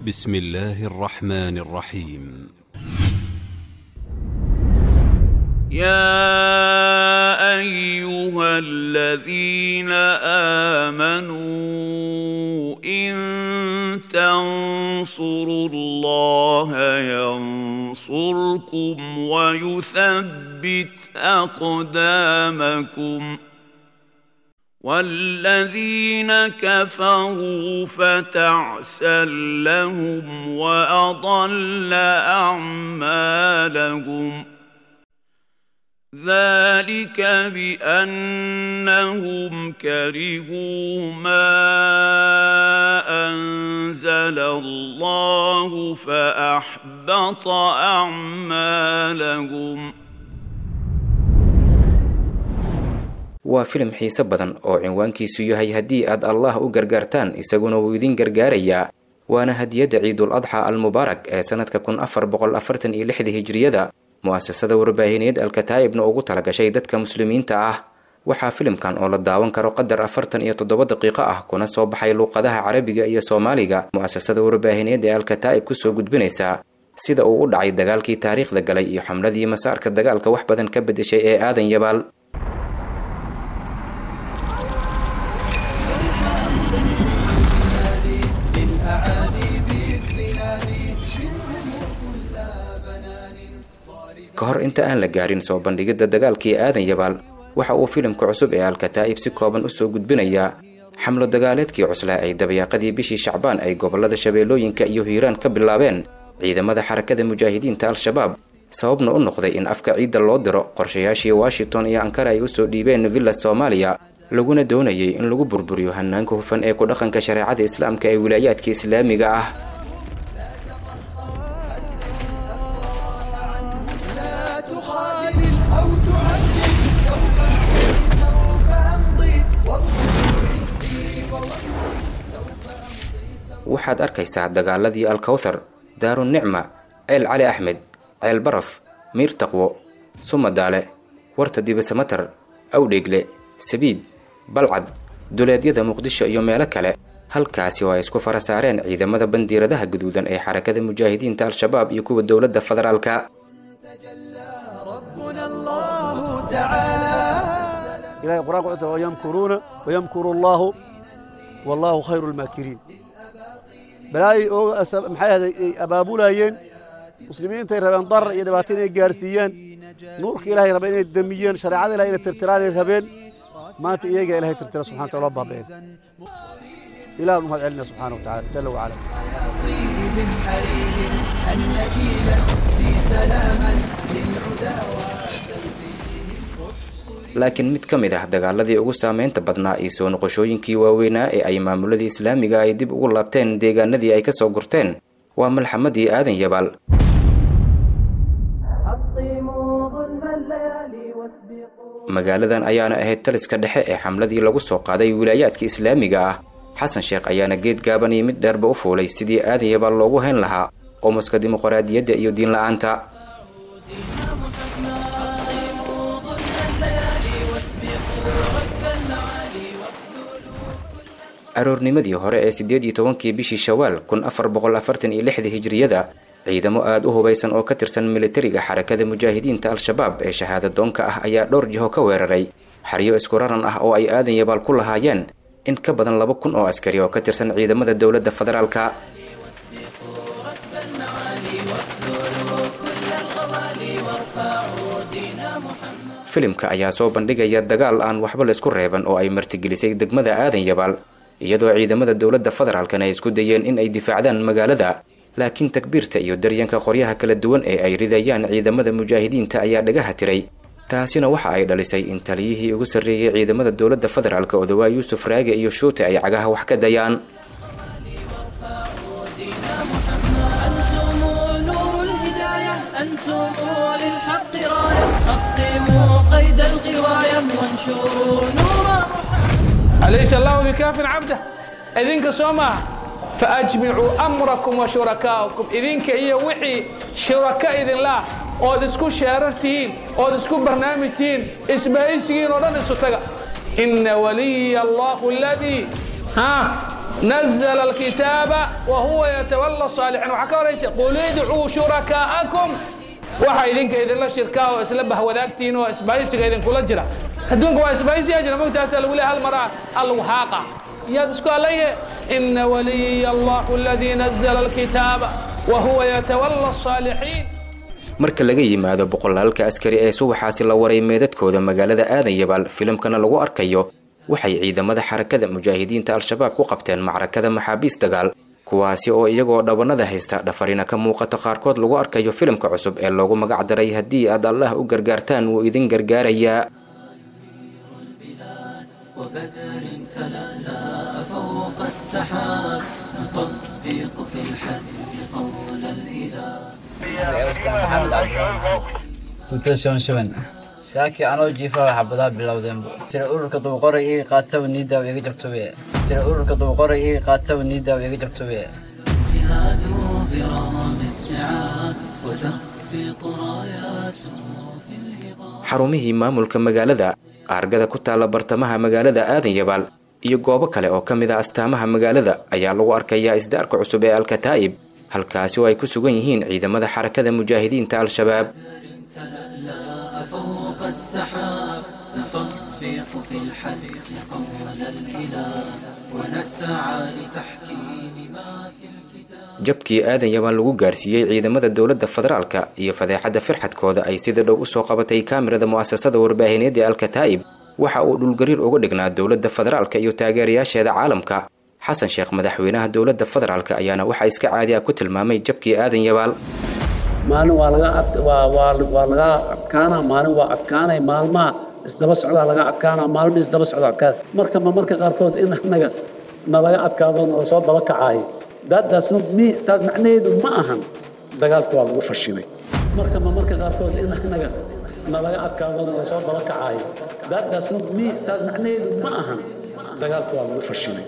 بسم الله الرحمن الرحيم يا ايها الذين امنوا ان تنصروا الله ينصركم ويثبت اقدامكم والذين كفروا فتعسا لهم واضل اعمالهم ذلك بانهم كرهوا ما انزل الله فاحبط اعمالهم waa filim xiise badan oo cinwaankiisu yahay haddii aad allah u gargaartaan isaguna wuu idin gargaarayaa waana hadiyadda ciidul adxa almubaarak ee sanadka kun afar boqol afartan iyo lixda hijriyada mu-asasada warbaahineed alkataa'ibna ugu talagashay dadka muslimiinta ah waxaa filimkan oo la daawan karo qadar afartan iyo toddoba daqiiqo ah kuna soo baxay luuqadaha carabiga iyo soomaaliga mu-asasada warbaahineed ee alkataa'ib kusoo gudbinaysaa sida uu u dhacay dagaalkii taariikhda galay iyo xamladii masaarka dagaalka wax badan ka bedeshay ee aadan yabaal ka hor inta aan la gaarin soo bandhigidda dagaalkii aadan yabaal waxa uu filimka cusub ee alkataa'ib si kooban usoo gudbinayaa xamlo dagaaleedkii cuslaa ay dabayaaqadii bishii shacbaan ay gobollada shabeellooyinka iyo hiiraan ka bilaabeen ciidamada xarakada mujaahidiinta al-shabaab sababna u noqday in afka ciidda loo diro qorshayaashii washington iyo ankara ay usoo dhiibeen villa soomaaliya laguna doonayay in lagu burburiyo hanaanka hufan ee ku dhaqanka shareecada islaamka ee wilaayaadka islaamiga ah waxaad arkaysaa dagaaladii alkawthar daarunicma ceel cali axmed ceel baraf miir taqwo sumadaale warta dibasamatar awdheegle sabiid balcad duleedyada muqdisho iyo meelo kale halkaasi oo ay isku fara saareen ciidamada bandiiradaha guduudan ee xarakada mujaahidiinta al-shabaab iyo kuwa dowladda federaalka ilahay qur-aanka wuxuu tiri wayamkuruuna wayamkuru allaahu wallaahu khayru lmaakiriin balaayay oo maxay ahday ay abaabulayeen muslimiintay rabeen darar iyo dhibaato inay gaarsiiyaan nuurka ilahay rabeen inay damiyeen shareecada ilahay inay tirtiraan ay rabeen maanta iyagaa ilahay tirtira subxana wataala loo baaba'een ilaah u mahad celina subxaana wataala jala wacala laakiin mid ka mid ah dagaaladii ugu saameynta badnaa iyo soo noqoshooyinkii waaweynaa ee ay maamuladii islaamiga ay dib ugu laabteen deegaanadii ay ka soo gurteen waa malxamadii aadan yabaal magaaladan ayaana ahayd taliska dhexe ee xamladii lagu soo qaaday wilaayaadka islaamiga ah xasan sheekh ayaana geed gaaban iyo mid dheerba u fuulay sidii aadan yabaal loogu hayn lahaa qomuska dimuqraadiyadda iyo diin la-aanta aroornimadii hore ee siddeed iyo tobankii bishii shawaal kun afar boqol afartan iyo lixda hijriyada ciidamo aada u hubaysan oo ka tirsan militariga xarakada mujaahidiinta al-shabaab ee shahaada doonka ah ayaa dhowr jiho ka weeraray xaryo isku raran ah oo ay aadan yabaal ku lahaayeen in ka badan laba kun oo askari oo ka tirsan ciidamada dowladda federaalka filimka ayaa soo bandhigaya dagaal aan waxba laysku reeban oo ay martigelisay degmada aadan yabaal iyadoo ciidamada dowladda federaalkana ay isku dayeen in ay difaacdaan magaalada laakiin takbiirta iyo daryanka qoryaha kala duwan ee ay ridayaan ciidamada mujaahidiinta ayaa dhagaha tiray taasina waxa ay dhalisay in taliyihii ugu sarreeyey ciidamada dowladda federaalk odawaa yuusuf raage iyo shuute ay cagaha wax ka dayaan أليس الله بكاف عبده إذنك سوما فأجمعوا أمركم وشركاءكم إذنك إيا وحي شركاء إذن الله ood isku sheerartihiin ood isku barnaamijtihiin isbaaysigiin oo dhan isu taga ina waliya allahu aladii ha نزل الكتاب وهو يتولى الصالحين وحكى ليس قل ادعوا شركاءكم waxa idinka idinla shirkaa oo isla bahwadaagtiin oo isbaysiga idinkula jira adduunka waa isbaysiya jira mogtaasa lagu leeyahay hal maraa allagu haaqa yaad isku allaye ina waliya allahu aladii nazala alkitaaba wa huwa yatawalla الصaalixiin marka laga yimaado boqolaalka askari ee subaxaasi la waray meedadkooda magaalada aadan yabaal filimkana lagu arkayo waxay ciidamada xarakada mujaahidiinta al-shabaab ku qabteen macrakada maxaabiis dagaal kuwaasi oo iyagoo dhabanada haysta dhafarina ka muuqato qaarkood lagu arkayo filimka cusub ee loogu magac daray haddii aad allah u gargaartaan wuu idin gargaarayaa وبدر تلالا فوق السحاب نطبق في الحد قول الإله saakii anoo jiifa xabadaha bilowdeenbu tira ururka duuqoray ii qaataba niidaaw iga jabtobe tira ururka duuqoray ii qaataba niidaaw iga jabtobe جهاد برغم السعاب وتخفق راياته في الهضاب xarumihii maamulka magaalada aargada ku taalla bartamaha magaalada aadan yabaal iyo goobo kale oo ka mid a astaamaha magaalada ayaa lagu arkayaa isdaarka cusub ee alkataa'ib halkaasi oo ay ku sugan yihiin ciidamada xarakada mujaahidiinta al-shabaab تلألأ فوق السحاب نطبق في الحد قول الإله ونسعى لتحكيم ما في الكتاب jabkii aadan yabaan lagu gaarsiiyey ciidamada dowladda federaalka iyo fadeexadda firxadkooda ay sida dhow usoo qabatay kaamirada mu'asasada warbaahineed ee alkataa'ib waxa uu dhulgariir uga dhignaa dowladda federaalka iyo taageerayaasheeda caalamka xasan sheekh madaxweynaha dowladda federaalka ayaana waxaa iska caadi ah ku tilmaamay jabkii aadan yabaal maalin waa laga ad waa waa waa laga adkaanaa maalin waa adkaanay maalmaha isdaba socdaa laga adkaanaa maalmo isdaba socda adkaada marka ma marka qaarkood in anaga nalaga adkaado nala soo daba kacaayo daadaasna mi taas macnaheedu ma ahan dagaalka waa lagu fashilay marka ma marka qaarkood in anaga nalaga adkaado nala soo daba kacaayo daadaasna mi taas macnaheedu ma ahan dagaalka waa lagu fashilay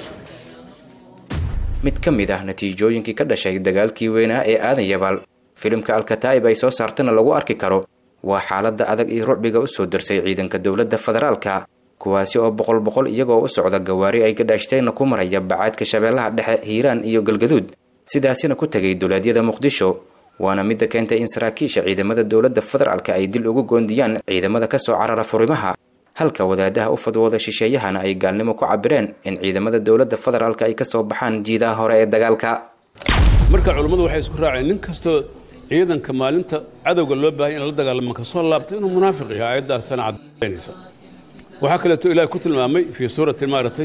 mid ka mid ah natiijooyinkii ka dhashay dagaalkii weynaa ee aadan yabaal filimka alkataa'ib ay soo saartana lagu arki karo waa xaaladda adag iyo rucbiga u soo darsay ciidanka dowladda federaalka kuwaasi oo boqol boqol iyagoo u socda gawaari ay gadhaashteenna ku maraya bacaadka shabeellaha dhexe hiiraan iyo galgaduud sidaasina ku tegay duleedyada muqdisho waana midda keentay in saraakiisha ciidamada dowladda federaalka ay dil ugu goondiyaan ciidamada ka soo carara furimaha halka wadaadaha u fadwooda shisheeyahana ay gaalnimo ku cabireen in ciidamada dowladda federaalka ay ka soo baxaan jiidaha hore ee dagaalka marka culummadu waxay isku raaceen nin kastoo ciidanka maalinta cadowga loo baahaya in la dagaalamo ka soo laabtay inuu munaafiq yahay aayaddaasana caddaynaysa waxaa kaleeto ilaah ku tilmaamay fii suurati maaragtay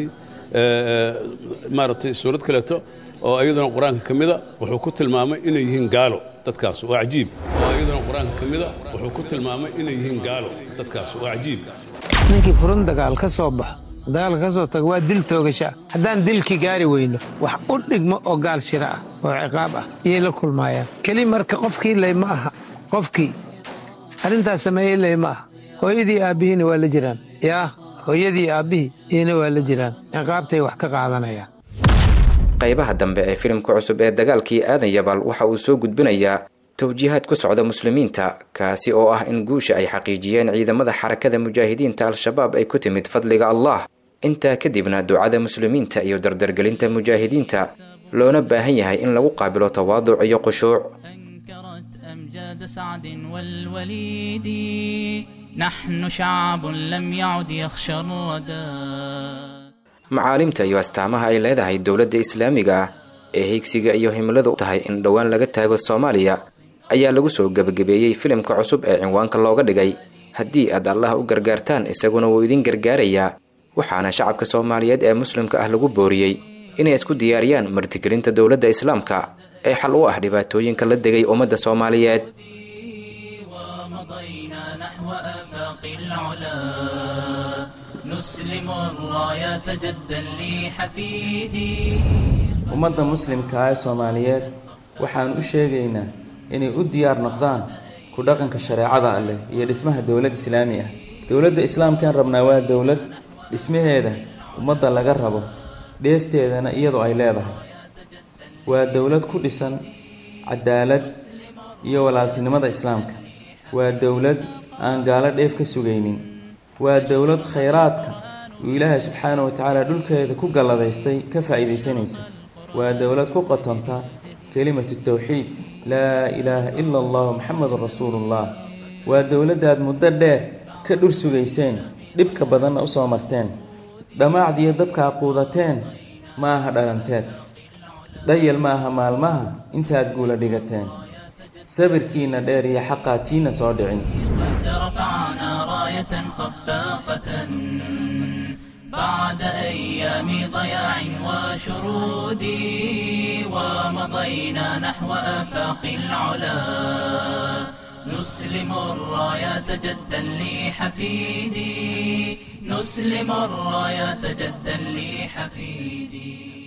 maaragtay suurad kaleeto oo iyaduna qur-aanka ka mida wuxuu ku tilmaamay inay yihiin gaalo dadkaas waa cajiib oo iyaduna qur-aanka ka mida wuxuu ku tilmaamay inay yihiin gaalo dadkaas waa cajiib ninkii furun dagaal ka soo baxo dagaalka ka soo tago waa dil toogasha haddaan dilkii gaari weyno wax u dhigmo oo gaal shira ah oo ciqaab ah iyay la kulmaayaan keli marka qofkii ley ma aha qofkii arrintaas sameeyey ley ma aha hooyadii aabbihiina waa la jiraan yaa hooyadii aabbihii iyana waa la jiraan ciqaabtay wax ka qaadanayaan qaybaha dambe ee filimka cusub ee dagaalkii aadan yabaal waxa uu soo gudbinayaa towjiihaad ku socda muslimiinta kaasi oo ah in guusha ay xaqiijiyeen ciidamada xarakada mujaahidiinta al-shabaab ay ku timid fadliga allah intaa kadibna ducada muslimiinta iyo dardargelinta mujaahidiinta loona baahan yahay in lagu qaabilo tawaaduc iyo khushuuc أنكرت أمجاد سعد والوليد نحن شعب لم يعد يخشى الردى macaalimta iyo astaamaha ay leedahay dowladda islaamiga ah ee higsiga iyo himiladu tahay in dhowaan laga taago soomaaliya ayaa lagu soo gebagabeeyey filimka cusub ee cinwaanka looga dhigay haddii aad allah u gargaartaan isaguna wuu idin gargaarayaa waxaana shacabka soomaaliyeed ee muslimka ah lagu booriyey inay isku diyaariyaan martigelinta dowladda islaamka ee xal u ah dhibaatooyinka la degay ummadda soomaaliyeed ومضينا نحو آفاق العلا نسلم الرايات جدا لحفيدي ummadda muslimka ah ee soomaaliyeed waxaan u sheegaynaa inay u diyaar noqdaan ku dhaqanka shareecada alleh iyo dhismaha dowlad islaami ah dowladda islaamkaan rabnaa waa dowlad dhismaheeda ummadda laga rabo dheefteedana iyadoo ay leedahay waa dowlad ku dhisan cadaalad iyo walaaltinimada islaamka waa dowlad aan gaalo dheef ka sugaynin waa dowlad khayraadka uu ilaahay subxaana wa tacaala dhulkeeda ku galladaystay ka faa'iidaysanaysa waa dowlad ku qatonta kelimatu tawxiid laa ilaaha ila allahu maxamedun rasuulullah waa dowladdaad muddo dheer ka dhur sugayseen dhibka badanna u soo marteen dhammaacdiyo dabkaa quudateen ma aha dhalanteed dhayal ma aha maalmaha intaad guula dhigateen sabirkiinna dheer iyo xaqaa tiina soo dhicin رفعنا راية خفاقة بعد أيام ضياع وشرود ومضينا نحو آفاق العلا نسلم الرايات جدا لحفيدي نسلم الرايات جدا لحفيدي